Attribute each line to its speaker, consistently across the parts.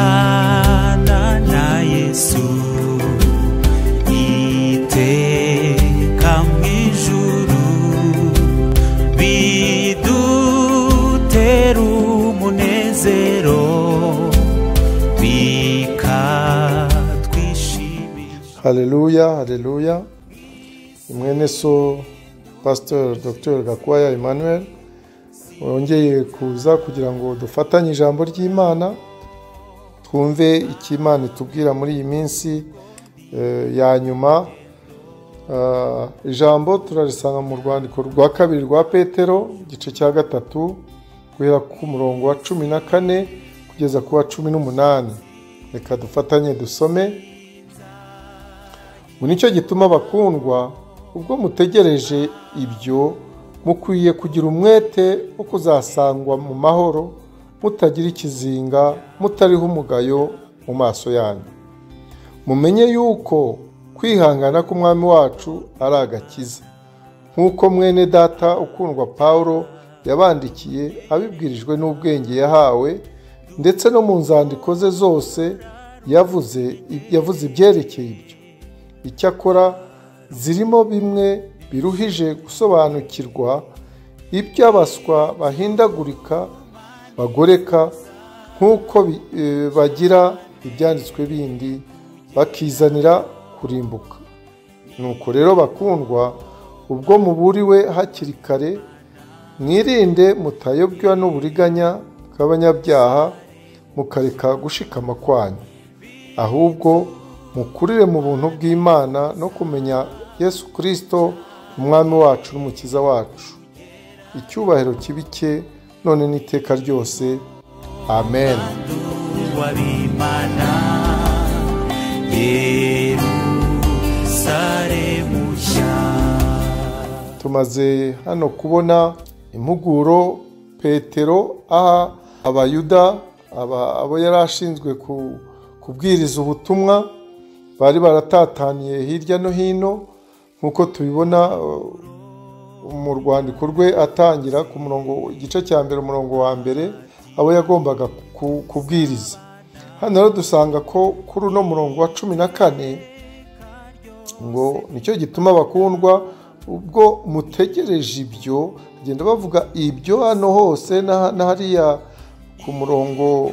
Speaker 1: kubana na yesu iteka mu ijuru bidutera umunezero bikatwishimisha
Speaker 2: haleluya haleluya mwene so pasiteri dogiteri gakwaya emmanuel wongeye kuza kugira ngo dufatanye ijambo ry'imana twumve icyo imana itubwira muri iyi minsi eh, ya nyuma Ah, ijambo turarisanga mu rwandiko rwa kabiri rwa petero igice cya gatatu guhera ku murongo wa cumi na kane kugeza ku wa cumi n'umunani reka dufatanye dusome ngo nicyo gituma bakundwa ubwo mutegereje ibyo mukwiye kugira umwete wo kuzasangwa mu mahoro mutagira ikizinga mutariho umugayo mu maso yanyu mumenye yuko kwihangana k'umwami wacu ari agakiza nk'uko mwene data ukundwa pawulo yabandikiye abibwirijwe n'ubwenge yahawe ndetse no mu nzandiko ze zose yavuze yavuze ibyerekeye ibyo icyakora zirimo bimwe biruhije gusobanukirwa iby'abaswa bahindagurika bagoreka nk'uko bi- eh, bagira ibyanditswe bindi bakizanira kurimbuka nuko rero bakundwa ubwo muburiwe hakiri kare mwirinde mutayobwa n'uburiganya bw'abanyabyaha mukareka gushikama kwanyu ahubwo mukurire mu buntu bw'imana no kumenya yesu kirisito umwami wacu n'umukiza wacu icyubahiro kibi cye none n'iteka ryose amen
Speaker 1: wabimana yerusalemu nshya
Speaker 2: tumaze hano kubona impuguro petero aha abayuda aba- abo yari ashinzwe ku- kubwiriza ubutumwa bari baratataniye hirya no hino nk'uko tubibona uh, mu rwandiko rwe atangira ku murongo igice cya mbere umurongo wa mbere abo yagombaga ku- kubwiriza hano rero dusanga ko kuri uno murongo wa cumi na kane ngo nicyo gituma bakundwa ubwo mutegereje ibyo bagenda bavuga ibyo hano hose na na hariya ku murongo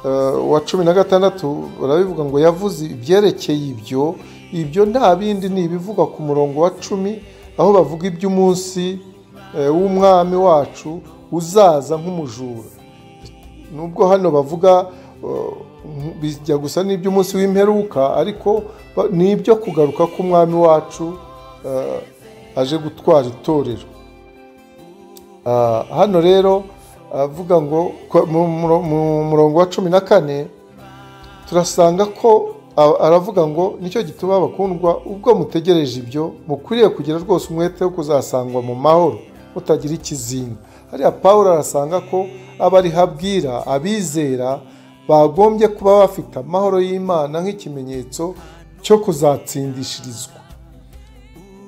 Speaker 2: eh, wa cumi na gatandatu barabivuga ngo yavuze ibyerekeye ibyo ibyo nta bindi ni ibivugwa ku murongo wa cumi aho bavuga iby'umunsi eh, w'umwami wacu uzaza nk'umujura nubwo hano bavuga uh, bijya gusa n'iby'umunsi w'imperuka ariko ba- ni ibyo kugaruka k'umwami wacu uh, aje gutwara itorero Ah, hano rero avuga ngo ko- mu muro- mu murongo wa cumi na kane turasanga ko a- aravuga ngo nicyo gituma bakundwa ubwo mutegereje ibyo mukwiriye kugira rwose umwete wo kuzasangwa mu mahoro mutagira ikizinga hariya pawulo arasanga ko abo ariho abwira abizera bagombye kuba bafite amahoro y'imana nk'ikimenyetso cyo kuzatsindishirizwa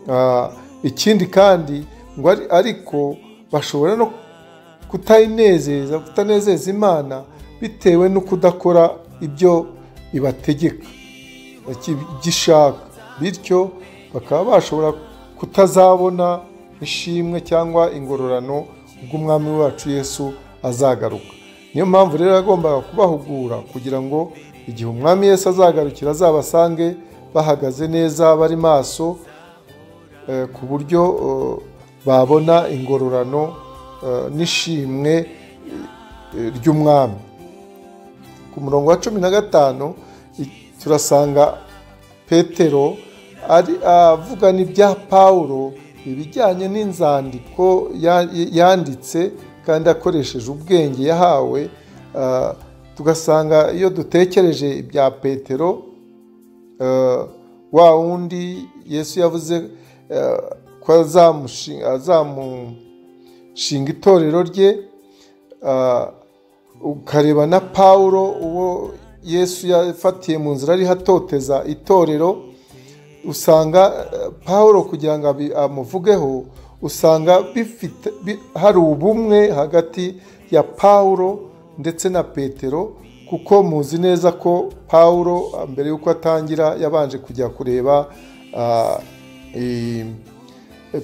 Speaker 2: Ah, ikindi kandi ngo ari- ariko bashobora no kutayinezeza kutanezeza imana bitewe no kudakora ibyo ibategeka iki- igishaka bityo bakaba bashobora kutazabona ishimwe cyangwa ingororano ubwo umwami wacu yesu azagaruka niyo mpamvu rero yagombaga kubahugura kugira ngo igihe umwami yesu azagarukira azabasange bahagaze neza bari maso eh, ku buryo eh, babona ingororano eh, n'ishimwe eh, ry'umwami ku murongo wa cumi na gatanu i- turasanga petero ari avuga n'ibya pawulo ibijyanye n'inzandiko ya- yanditse kandi akoresheje ubwenge yahawe ah, tugasanga iyo dutekereje ibya petero eh, wa wundi yesu yavuze eh, ko azamushinga- azamushinga itorero rye ah, ukareba na pawulo uwo yesu yafatiye mu nzira ariho atoteza itorero usanga eh, pawulo kugira ngo abi- amuvugeho usanga bifite bi- hari ubumwe hagati ya pawulo ndetse na petero kuko muzi neza ko pawuro ah, mbere y'uko atangira yabanje kujya kureba ah, i-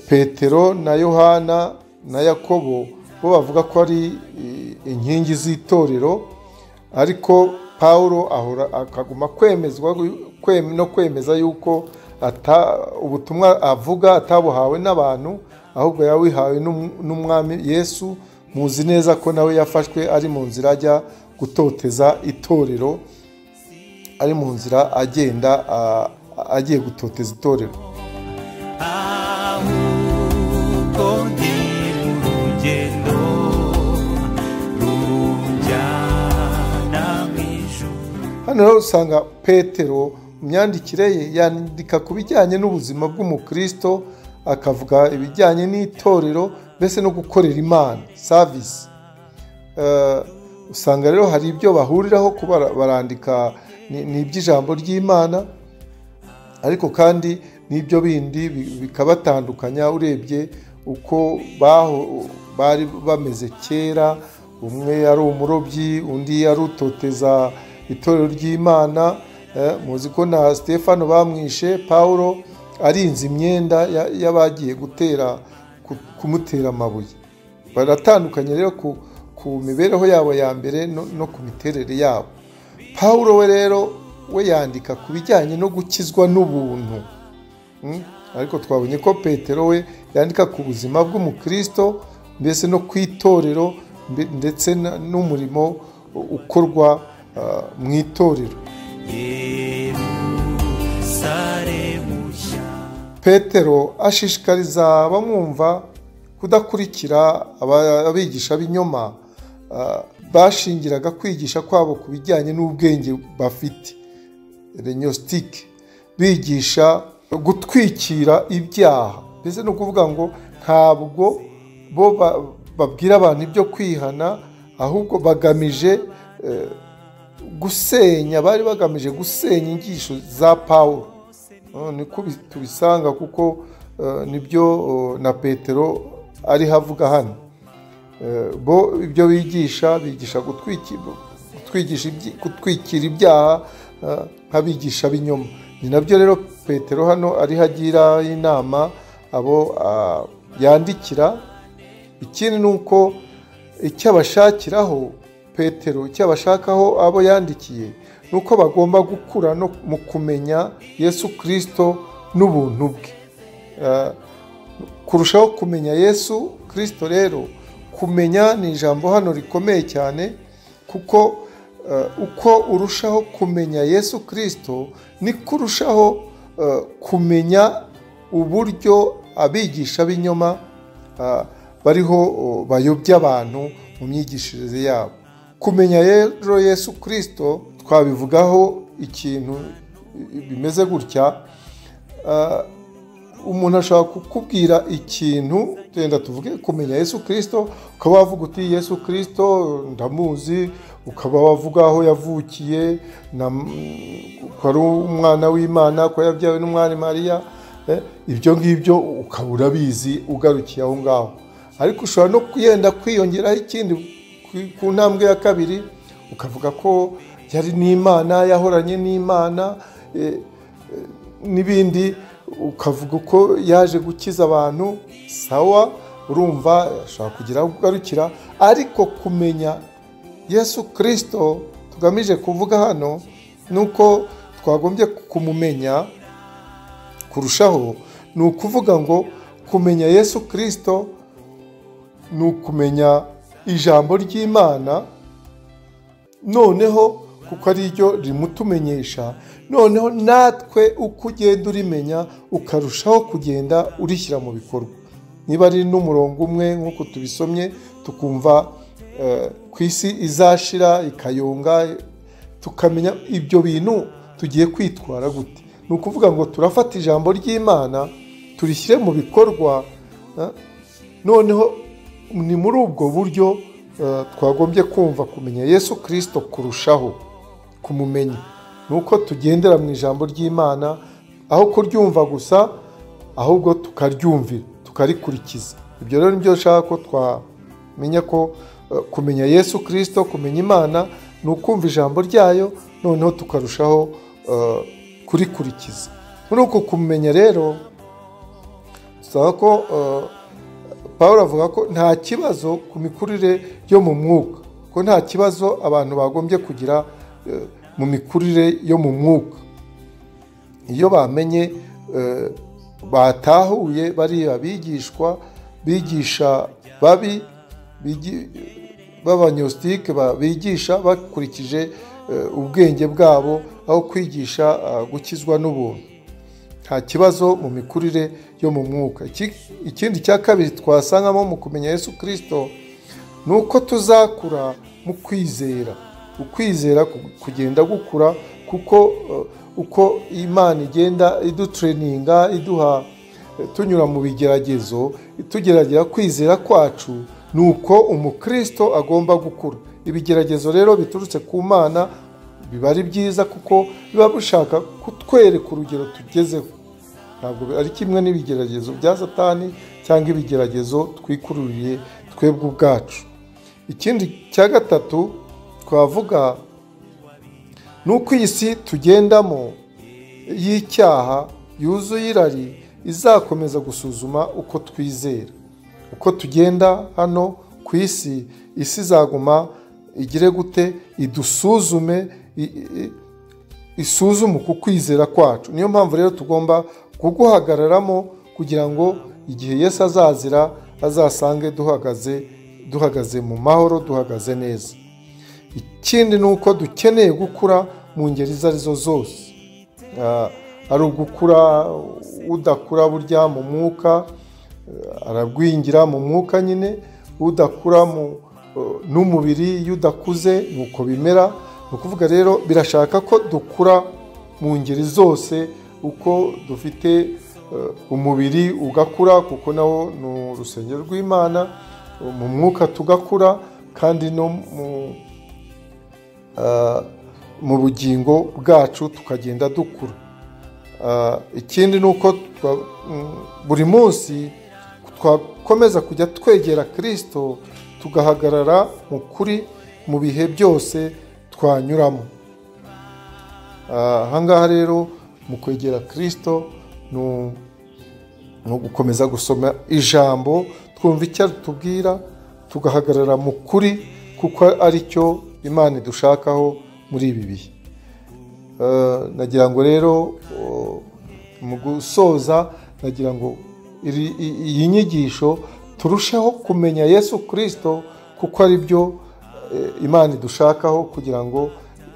Speaker 2: petero na yohana na yakobo bo bavuga ko ari i- inkingi z'itorero ariko paul ahora akaguma kwemezwa kwem- no kwemeza yuko ata ubutumwa avuga atabuhawe n'abantu ahubwo yawihawe n'umwami yesu muzi neza ko nawe yafashwe ari mu nzira ajya gutoteza itorero ari mu nzira agenda a- agiye gutoteza itorero
Speaker 1: ahubwo ni urugendo runjyana mu ijuru
Speaker 2: hano rero usanga petero mu myandikire ye yandika ku bijyanye n'ubuzima bw'umukristo akavuga ibijyanye n'itorero mbese no gukorera imana savisi Eh, usanga rero hari ibyo bahuriraho kuba barandika ni ni iby'ijambo ry'imana ariko kandi n'ibyo bindi bi- bikabatandukanya urebye uko baho- bari bameze kera umwe yari umurobyi undi yari utoteza itorero ry'imana eh, muzi ko na stefano bamwishe paul arinze imyenda ya- y'abagiye gutera ku- kumutera amabuye baratandukanye rero ku, ku mibereho yabo ya mbere no, no ku miterere yabo paul we rero we yandika ku bijyanye no gukizwa n'ubuntu Mm? ariko twabonye ko petero we yandika ku buzima bw'umukristo mbese no ku itorero mbe- ndetse na- n'umurimo ukorwa ah, mu itorero
Speaker 1: yerusalemu nshya
Speaker 2: petero ashishikariza abamwumva kudakurikira aba- abigisha b'inyoma ah, bashingiraga kwigisha kwabo ku bijyanye n'ubwenge bafite renyositike bigisha gutwikira ibyaha mbese ni ukuvuga ngo ntabwo bo ba- babwira abantu ibyo kwihana ahubwo bagamije eh, gusenya bari bagamije gusenya inyigisho za pawulo Uh, niko bi- tubisanga kuko uh, nibyo uh, na petero ariho avuga hano Eh, bo ibyo bigisha bigisha gutwiki- gutwigisha ibyi- gutwikira ibyaha eh, nk'abigisha b'inyuma ni nabyo rero petero hano ariho agira inama abo ah, yandikira ikindi ni uko icyo abashakiraho petero icyo abashakaho abo yandikiye ni uko bagomba gukura no mu kumenya yesu kirisito n'ubuntu bwe Eh, kurushaho kumenya yesu kirisito rero kumenya ni ijambo hano rikomeye cyane kuko eh, uko urushaho kumenya yesu kirisito niko urushaho eh, kumenya uburyo abigisha b'inyoma ah, bariho oh, bayobya abantu mu myigishirize yabo kumenya rero yesu kirisito twabivugaho ikintu eh, bimeze gutya ah, umuntu ashobora kukubwira ikintu wenda tuvuge kumenya yesu kirisito ukaba wavuga uti yesu kirisito ndamuzi ukaba wavuga aho yavukiye na- ko ari umwana w'imana ko yabyawe n'umwari mariya eh, ibyo ngibyo ukaba urabizi ugarukiye aho ngaho ariko ushobora no kuyenda kwiyongeraho ikindi ku- ku ntambwe ya kabiri ukavuga ko yari n'imana yahoranye n'imana eh, n'ibindi ukavuga uko yaje gukiza abantu sawa urumva ashobora kugira aho ugarukira ariko kumenya yesu kirisito tugamije kuvuga hano ni uko twagombye kumumenya kurushaho ni ukuvuga ngo kumenya yesu kirisito ni ukumenya ijambo ry'imana noneho kuko ari ryo rimutumenyesha noneho natwe uko ugenda urimenya ukarushaho kugenda urishyira mu bikorwa niba ari n'umurongo umwe nk'uko tubisomye tukumva eh, ku isi izashira ikayonga tukamenya ibyo bintu tugiye kwitwara gute ni ukuvuga ngo turafata ijambo ry'imana turishyire mu bikorwa eh, noneho ni muri ubwo buryo eh, twagombye kumva kumenya yesu kirisito kurushaho kumumenya ni uko tugendera mu ijambo ry'imana aho kuryumva gusa ahubwo tukaryumvira tukarikurikiza ibyo rero nibyo nshaka ko twamenya ko eh, kumenya yesu kirisito kumenya imana ni ukumva ijambo ryayo noneho tukarushaho eh, kurikurikiza muri uko kumenya rero dusaba ko eh, paul avuga ko nta kibazo ku mikurire yo mu mwuka ko nta kibazo abantu bagombye kugira eh, mu mikurire yo mu mwuka iyo bamenye eh, batahuye bariya bigishwa bigisha babi bigi- b'abanyositike ba- bigisha bakurikije eh, ubwenge bwabo aho kwigisha ah, gukizwa n'ubuntu nta kibazo mu mikurire yo mu mwuka Iki- ikindi cya kabiri twasangamo mu kumenya yesu kirisito ni uko tuzakura mu kwizera ukwizera ku- kugenda gukura kuko eh, uko imana igenda idutreninga iduha eh, tunyura mu bigeragezo tugerageza kwizera kwacu ni uko umukristo agomba gukura ibigeragezo rero biturutse ku mana biba ari byiza kuko biba bishaka kutwereka urugero tugezeho ntabwo ari kimwe n'ibigeragezo bya satani cyangwa ibigeragezo twikururiye twebwe ubwacu ikindi cya gatatu twavuga ni uko iyi si tugendamo y'icyaha yuzuye irari izakomeza gusuzuma uko twizera uko tugenda hano ku isi isi izaguma igire gute idusuzume i- i- isuzume uku kwizera kwacu niyo mpamvu rero tugomba kuguhagararamo kugira ngo igihe Yesu azazira azasange duhagaze duhagaze mu mahoro duhagaze neza ikindi ni uko dukeneye gukura mu ngeri izo arizo zose Ah, ari ugukura udakura burya mu mwuka aragwingira mu mwuka nyine udakura mu n'umubiri iyo udakuze ni uko bimera ni ukuvuga rero birashaka ko dukura mu ngeri zose uko dufite eh, umubiri ugakura kuko nawo ni urusengero rw'imana mu mwuka tugakura kandi no mu ah, mu bugingo bwacu tukagenda dukura Ah, ikindi ni uko twa- mm, buri munsi twakomeza kujya twegera kirisito tugahagarara mu kuri mu bihe byose twanyuramo Ah, ahangaha rero mu kwegera kirisito ni u- ni ugukomeza gusoma ijambo twumva icyo tubwira tugahagarara mu kuri kuko ari cyo imana idushakaho muri ibi bihe Eh, nagira ngo rero oh, mu gusoza nagira ngo iri- i- iyi nyigisho turusheho kumenya yesu kirisito kuko ari byo eh, imana idushakaho kugira ngo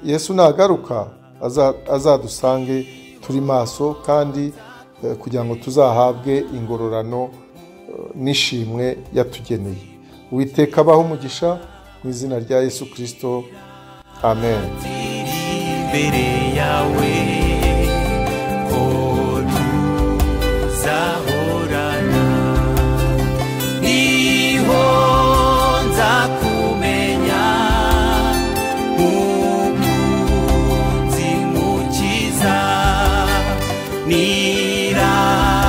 Speaker 2: yesu nagaruka aza- azadusange turi maso kandi eh, kugira ngo tuzahabwe ingororano eh, n'ishimwe yatugeneye uwiteka abaho umugisha mu izina rya yesu kirisito amen
Speaker 1: imbere yawe ko tuzahorana niho nzakumenya umukunzi mukiza nira